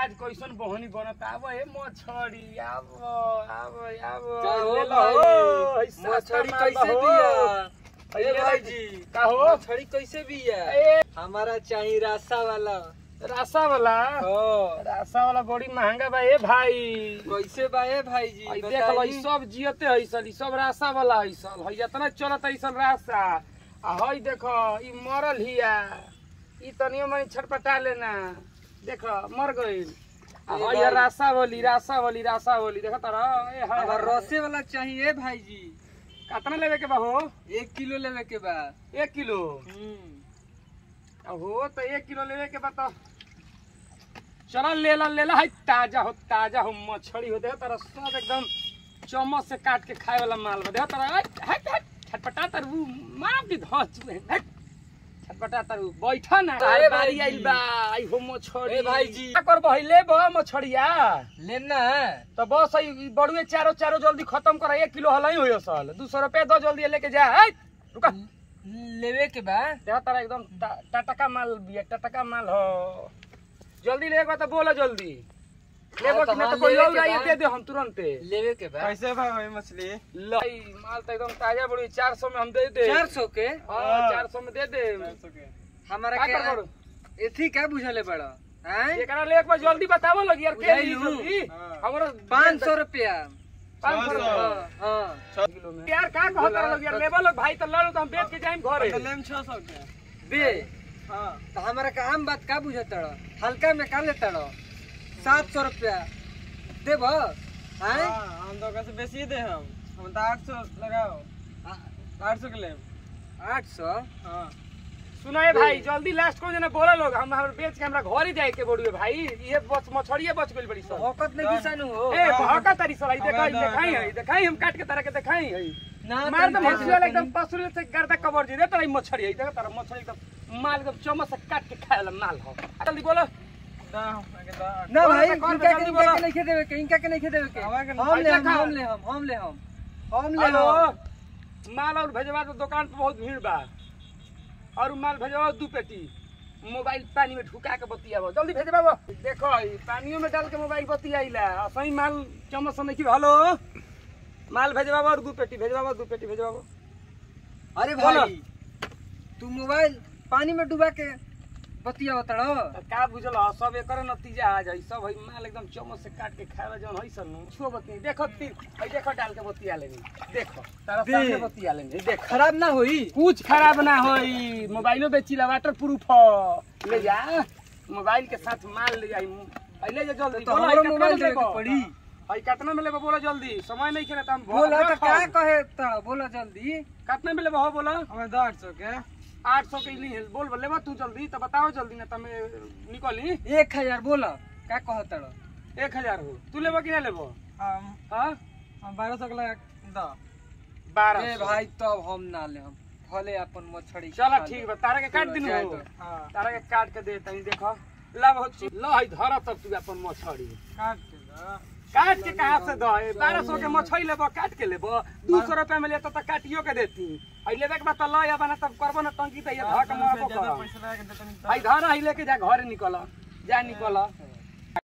आज कैसन बहनी बनत आब हे मछरी आब आब आब का हो ले लो, भाई? है सस्ता मछली माल बा कैसे हो। बिया है ए ले भाई लो। जी का हो मछली कैसे बिया ए हमारा चाहिए रास्ता वाला रासा वाला हो रासा वाला बड़ी महंगा बा ए भाई कैसे बा ए भाई जी आई देख लो ई सब जियते है सल ई सब रासा वाला है सल है इतना चलत है सल रासा आ हई देखो ई मरल हिया ई तनियो मनी छटपटा लेना देखो मर गइल आ ए हई भाई। रासा बोली रासा बोली रासा बोली देखो तारा ए हाय हमार हाय। रसे वाला चाहिए भाई जी कितना लेवे के बा हो एक किलो लेवे के बा एक किलो हम्म आ हो तो एक किलो लेवे के बा तो चल ले ला ले ला है ताजा हो ताजा हो मछली हो देखो तारा सब एकदम चम्मच से काट के खाए वाला माल बा देखो तारा हट हट हट छटपटा तरु मार दी धस चुए हट छटपटा तरु बैठा ना अरे भाई बारी जी। आइल बा आई हो मछली ए भाई जी। का कर बहिले बा मछड़िया लेना है तो बस ई बड़ुए चारो चारो जल्दी खत्म कर एक किलो हलाई हो सल दू सौ रुपया दो जल्दी लेके जा हट रुका लेवे के बा देखो तारा एकदम टा- टटका माल बिया टटका माल हो जल्दी लेगा तो बोलो जल्दी लेबो हाँ, तो कि नहीं हाँ, तो कोई लेवे और के आइए बा। दे दे हम तुरंते लेवे के बा कैसे भाई हुई मछली लाई माल तो एकदम ताजा बड़ी चार सौ में हम दे दे चार सौ के हाँ चार सौ में दे दे हमारा का के करो एथी क्या बुझले बड़ा हैं एकरा ले एक बार जल्दी बतावो लगी यार के बुझाई ली लू। जल्दी हाँ। हमरो पाँच सौ रुपया पाँच सौ छह सौ। रुपया हाँ हाँ किलो में यार का कहता लोग यार लेबो लोग भाई तो लड़ो तो हम बेच के जाएं घरे छह सौ के बे हाँ तो हमारा का आम बात का बुझत हल्का में का लेता सात सौ रुपया देब हैं हाँ, हम तो कैसे बेची दे हम हम तो आठ सौ लगाओ आठ सौ के ले आठ सौ हाँ सुनो ए भाई जल्दी लास्ट को जना बोला लोग हम हम बेच के हमरा घर ही जाए के बोलिए भाई ये बच मछड़िए बच गइल बड़ी सब औकत नहीं किसानु हो ए भाका तारी सलाई देखाई हमारा देखाई दादा। है देखाई हम काट के तारा के देखाई है ना मार दम तुम हंसी वाला एकदम पसुरी से गर्दा कवर जी दे तारा ई मछड़ी है देखो तारा मछड़ी एकदम माल एकदम चम्मच से काट के खाए वाला माल हो जल्दी बोलो दा आगे दा ना बोलो भाई तो कौन इनका जल्दी के बोलो। इनका के नहीं देवे के इनका के नहीं देवे के हमारा के हम ले हम देखा। हम ले हम हम ले हम हम ले हेलो हम माल और भेजवा तो दुकान पे बहुत भीड़ बा और माल भेजवा दू पेटी मोबाइल पानी में ढुका के बतियाबो जल्दी भेजबाबो देखो ई पानियो में डाल के मोबाइल बतियाइला और सही माल चम्मच से नहीं हेलो माल भेजबाबो और दू पेटी भेजबाबो दू पेटी भेजबाबो अरे बोलो। भाई तू मोबाइल पानी में डुबा के बतिया बताड़ो का बुझल ह, सब एकर नतीजा आ जाई सब है माल एकदम चम्मच से काट के खाए जौन है सन छुओ बती देखो तीर है देखो डाल के बतिया लेनी देखो तारा दे। सामने बतिया लेनी देखो खराब ना होई कुछ खराब ना होई मोबाइलो बेचीला वाटर प्रूफ ह ले जा मोबाइल के साथ माल ले जाई आई ले जा जल्दी तो बोलो, हमरो आई कितना मोबाइल में देवे लेबो? के पड़ी आई कितना में लेबो बोलो जल्दी समय नहीं खेला हम बोला तो क्या कहे ताड़ा बोला जल्दी कितना में लेबो हो बोलो हमें दा आठ सौ के आठ सौ के ली बोल बोल लेबो तू जल्दी तो बताओ जल्दी ना तमे निकली एक हजार बोला क्या कह ताड़ा एक हजार हो तू लेबो कि ना लेबो हम हाँ हम बारह सौ के लगा दा बारह ए भाई तब हम ना ले हम भले अपन मछड़ी चलो खा ले। ठीक बा तारा के काट दिन जाए हो तो। हाँ तारा के काट के दे तनी देखो लब हो ची ल है धर तब तू अपन मछड़ी काट के दा काट के कहाँ से दे बारह सौ के मछली लेबो काट के लेबो दू सौ रुपया में लेतो तो काटियो के देती आई लेबे के बाद तो ल या बना तब करबो ना तंगी तो ये धक से मारबो ज्यादा कर पैसा लगा के देता नहीं आई धर आई लेके जा घर निकल जा निकल